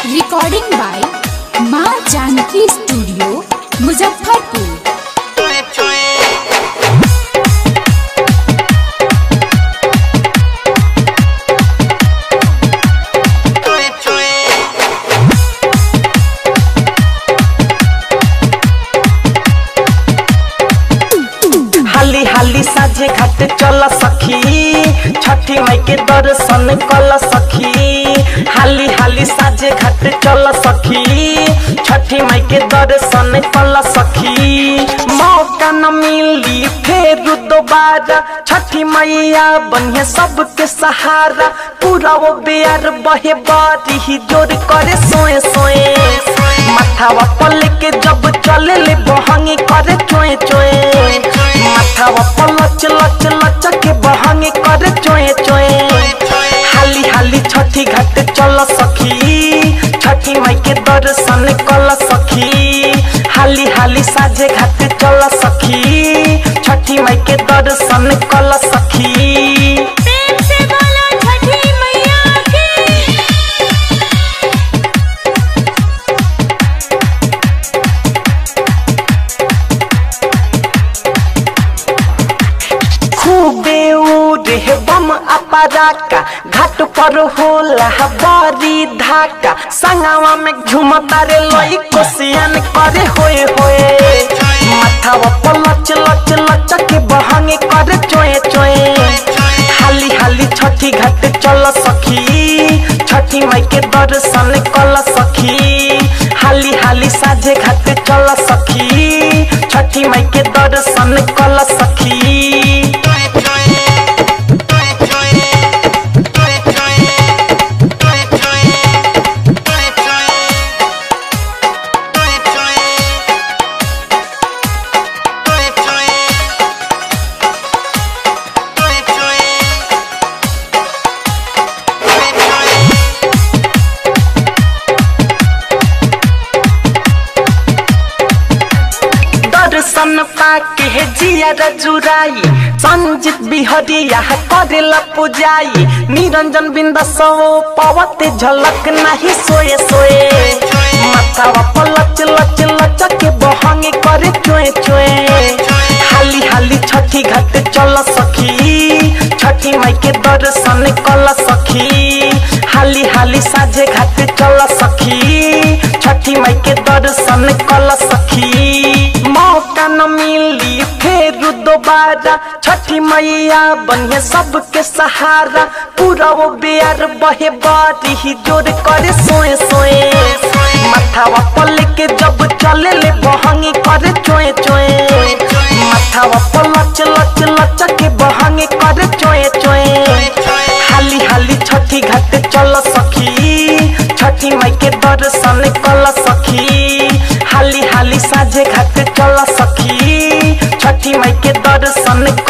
recording by माँ Janaki studio Muzaffarpur हाली हाली साझे घाट चल सखी छठी माई के दर्शन कल सखी हाली हाली साझे घाट चल सखी छठी माई के दर्शन कल सखी मौका न मिली फिर दोबारा छठी मैया बनिए सबके सहारा पूरा वो बेर बहे बारी ही जोर करे सोए सोए माथावा पल के जब चले ले बहंगी करे चोए चोए माथावा पल लच लच लच के बहंगी करे चोए चोए हाली हाली छठी घाट चल सखी छठी माई के दर्शन कल सखी हाली हाली साझे घाट चल सखी छठी माई के दर्शन कल सखी प्रेम से बोलो छठी मैया की खूबे उड़े बम अपराका घाट पर होला बड़ी धाका संगवा में झुमता रे लई कोसियन करे होए होए माथावा पर लच लच लच के बहंगे करे चोए चोए हाली हाली छठी घाट चल सखी छठी माई के दर्शन कल सखी हाली हाली साझे घाट चल सखी छठी माई के दर्शन कल सखी दर्शन पाके हे जिया जुराई संजित बिहरिया करेला पुजाई निरंजन बिंद सो पवते झलक नहीं सोए सोए माथावा पर लच लच लच के बहंगे करे चोए चोए हाली हाली छठी घाट चल सखी छठी माई के दर्शन कल सखी हाली हाली साझे घाट चल सखी छठी माई के दर्शन कल सखी मौका न मिली फिर दोबारा छठी मैया बनिए सबके सहारा पूरा वो बेर बहे बारी ही जोर करे सोए सोए माथावा पल के जब चले ले बहंगी करे चोए चोए माथावा पर लच लच लच के बहंगे करे चोए चोए हाली हाली छठी घाट चल सखी छठी माई के दर्शन कल सखी हाली हाली साझे घाट चल सखी छठी माई के दर्शन